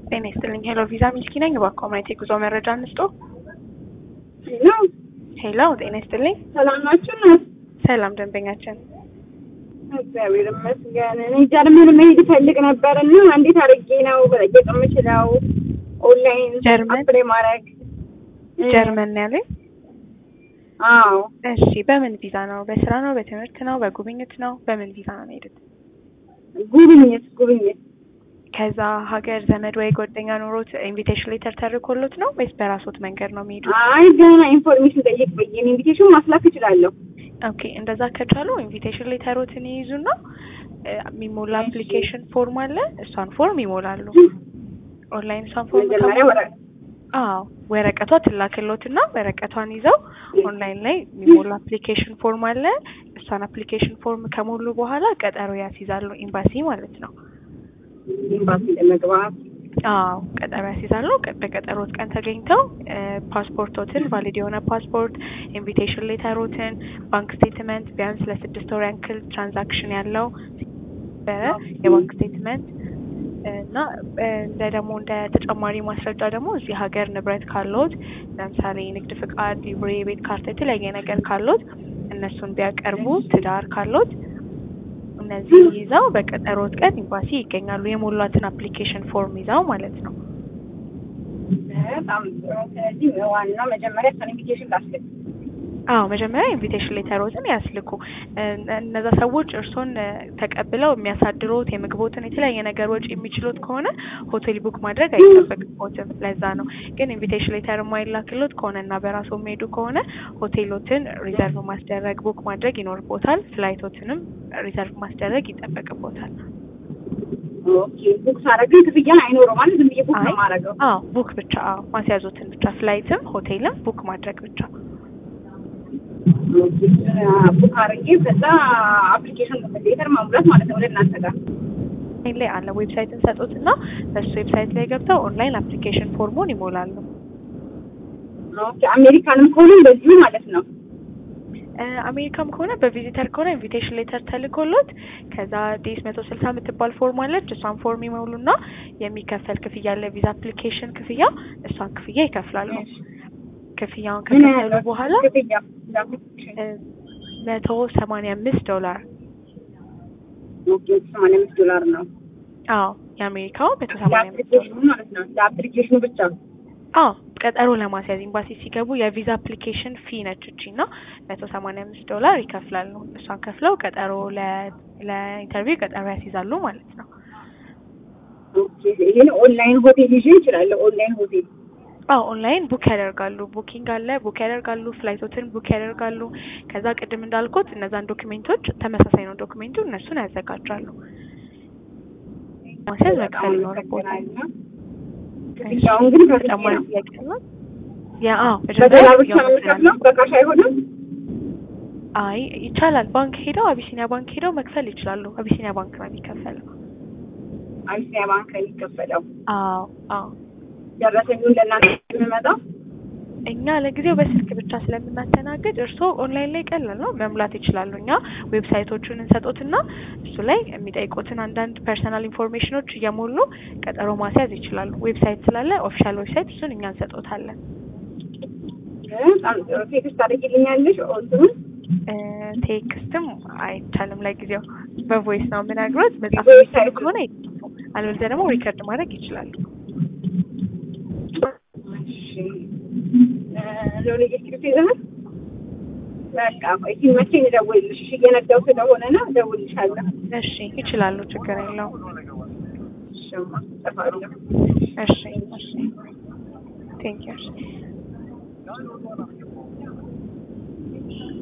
ጤና ይስጥልኝ። ሄሎ ቪዛ ሚልኪ ነኝ። እባክዎ ማየት የጉዞ መረጃ እንስጦ። ሄሎ ሄሎ ጤና ይስጥልኝ። ሰላም ናችሁ? እናት ሰላም ደንበኛችን። እግዚአብሔር ይመስገን። እኔ ጀርመን መሄድ እፈልግ ነበር እና እንዴት አድርጌ ነው በጠየቅ የምችለው? ኦንላይን ጀርመን? አፕላይ ማድረግ ጀርመን ነው ያለኝ። አዎ እሺ፣ በምን ቪዛ ነው? በስራ ነው? በትምህርት ነው? በጉብኝት ነው? በምን ቪዛ ነው የሄዱት? ጉብኝት ጉብኝት ከዛ ሀገር ዘመድ ወይ ጓደኛ ኖሮት ኢንቪቴሽን ሌተር ተርኮሎት ነው ወይስ በራሶት መንገድ ነው የሚሄዱት? አይ ገና ኢንፎርሜሽን ጠይቅ ብዬ ኢንቪቴሽን ማስላክ እችላለሁ። ኦኬ እንደዛ ከቻሉ ኢንቪቴሽን ሌተሮትን ይይዙና እ፣ የሚሞላ አፕሊኬሽን ፎርም አለ። እሷን ፎርም ይሞላሉ። ኦንላይን እሷን ፎርም መጀመሪያ ከሞሉ ወረ አዎ ወረቀቷ ትላክሎትና ወረቀቷን ይዘው ኦንላይን ላይ የሚሞላ አፕሊኬሽን ፎርም አለ። እሷን አፕሊኬሽን ፎርም ከሞሉ በኋላ ቀጠሮ ያስይዛሉ፣ ኤምባሲ ማለት ነው። ኤምባሲ ለመግባት አዎ ቀጠሮ ያስይዛሉ። ቀ- በቀጠሮት ቀን ተገኝተው እ፣ ፓስፖርቶትን ቫሊድ የሆነ ፓስፖርት፣ ኢንቪቴሽን ሌተሮትን፣ ባንክ ስቴትመንት ቢያንስ ለስድስት ወር ያክል ትራንዛክሽን ያለው ነበረ የባንክ ስቴትመንት እና እ፣ እንደ ደግሞ እንደ ተጨማሪ ማስረጃ ደግሞ እዚህ ሀገር ንብረት ካለዎት ለምሳሌ ንግድ ፍቃድ፣ ሊብሬ፣ የቤት ካርታ የተለያየ ነገር ካለዎት እነሱን ቢያቀርቡ፣ ትዳር ካለዎት እነዚህ ይዘው በቀጠሮት ቀን ኤምባሲ ይገኛሉ። የሞሏትን አፕሊኬሽን ፎርም ይዘው ማለት ነው። በጣም ጥሩ። ስለዚህ ዋናው መጀመሪያ እሷን ኢንቪቴሽን ላስልክ። አዎ መጀመሪያ ኢንቪቴሽን ሌተሮትን ያስልኩ። እ፣ እነዛ ሰዎች እርስዎን እ፣ ተቀብለው የሚያሳድሩት የምግቦትን የተለያየ ነገር ወጪ የሚችሉት ከሆነ ሆቴል ቡክ ማድረግ አይጠበቅቦትም። ለዛ ነው ግን ኢንቪቴሽን ሌተር የማይላክሎት ከሆነ እና በራሱ የሚሄዱ ከሆነ ሆቴሎትን ሪዘርቭ ማስደረግ ቡክ ማድረግ ይኖርቦታል። ፍላይቶትንም ሪዘርቭ ማስደረግ ይጠበቅቦታል። ኦኬ ቡክ ሳደርግን ክፍያ አይኖረው ማለት ዝም ብዬ ቡክ ነው አይ የማደርገው። አዎ ቡክ ብቻ አዎ ማስያዞትን ብቻ ፍላይትም ሆቴልም ቡክ ማድረግ ብቻ ቡክ አድርጌ ከዛ አፕሊኬሽን ሌተር ማሙላት ማለት ነው ወደ እናንተ ጋር። ኦንላይን ላይ አለ ዌብሳይት እንሰጡት እና በሱ ዌብሳይት ላይ ገብተው ኦንላይን አፕሊኬሽን ፎርሙን ይሞላሉ። ኦኬ አሜሪካንም ከሆነ እንደዚሁ ማለት ነው። እ፣ አሜሪካም ከሆነ በቪዚተር ከሆነ ኢንቪቴሽን ሌተር ተልኮሎት ከዛ ዲስ መቶ ስልሳ የምትባል ፎርም አለች። እሷን ፎርም ይሞሉና የሚከፈል ክፍያ አለ ቪዛ አፕሊኬሽን ክፍያ፣ እሷን ክፍያ ይከፍላሉ። ክፍያውን ምን ከከፈሉ ያህል በኋላ ክፍያ? እ፣ መቶ ሰማንያ አምስት ዶላር ኦኬ ሰማንያ አምስት ዶላር ነው አዎ የአሜሪካው መቶ ሰማንያ አምስት ዶላር ለአፕሊኬሽኑ ማለት ነው። ለአፕሊኬሽኑ ብቻ አዎ ቀጠሮ ለማስያዝ ኤምባሲ ሲገቡ የቪዛ አፕሊኬሽን ፊ ነች እቺ እና መቶ ሰማንያ አምስት ዶላር ይከፍላሉ። እሷን ከፍለው ቀጠሮ ለ- ለኢንተርቪው ቀጠሮ ያስይዛሉ ማለት ነው። ኦኬ ይሄን ኦንላይን ሆቴል ይዤ እችላለሁ። ኦንላይን ሆቴል አዎ ኦንላይን ቡክ ያደርጋሉ። ቡኪንግ አለ፣ ቡክ ያደርጋሉ። ፍላይቶትን ቡክ ያደርጋሉ። ከዛ ቅድም እንዳልኩት እነዛን ዶክሜንቶች ተመሳሳይ ነው ዶክሜንቱ፣ እነሱን ያዘጋጃሉ። ማስያዝ መክፈል ይኖርቦታል። ክፍያውን ግን ተጨማሪ በክፍያ ነው። ጥያቄ ነው? ያ አዎ በዶላር ብቻ ክፍያውን ነው የምከፍለው፣ በካሽ አይሆንም። አይ ይቻላል። ባንክ ሄደው አቢሲኒያ ባንክ ሄደው መክፈል ይችላሉ። አቢሲኒያ ባንክ ነው የሚከፈለው። አቢሲኒያ ባንክ ነው የሚከፈለው። አዎ አዎ። ደረሰኙን ለእናንተ የምመጣው እኛ ለጊዜው በስልክ ብቻ ስለምናስተናግድ እርስዎ ኦንላይን ላይ ቀላል ነው መሙላት ይችላሉ። እኛ ዌብሳይቶቹን እንሰጦትና እሱ ላይ የሚጠይቁትን አንዳንድ ፐርሰናል ኢንፎርሜሽኖች እየሞሉ ቀጠሮ ማስያዝ ይችላሉ። ዌብሳይት ስላለ ኦፊሻል ዌብሳይት እሱን እኛ እንሰጦታለን። በጣም ጥሩ። ቴክስት አድርጊልኛለሽ እንትኑን እ፣ ቴክስትም አይቻልም ለጊዜው በቮይስ ነው የምነግሮት። መጻፍ ቮይስ የሚችሉ አይችሉም። ከሆነ ይጽፉ፣ አለበለዚያ ደግሞ ሪከርድ ማድረግ ይችላሉ። እሺ ሎሌ ስክሪፕት ይዘሃል? በቃ ቆይ ሲመቸኝ እደውልልሽ። እሺ እየነዳሁ ስለሆነ ነው እደውልልሻለሁ። እሺ ይችላሉ፣ ችግር የለውም። እሺማ እጠፋለሁ። እሺ እሺ ቴንክ ዩ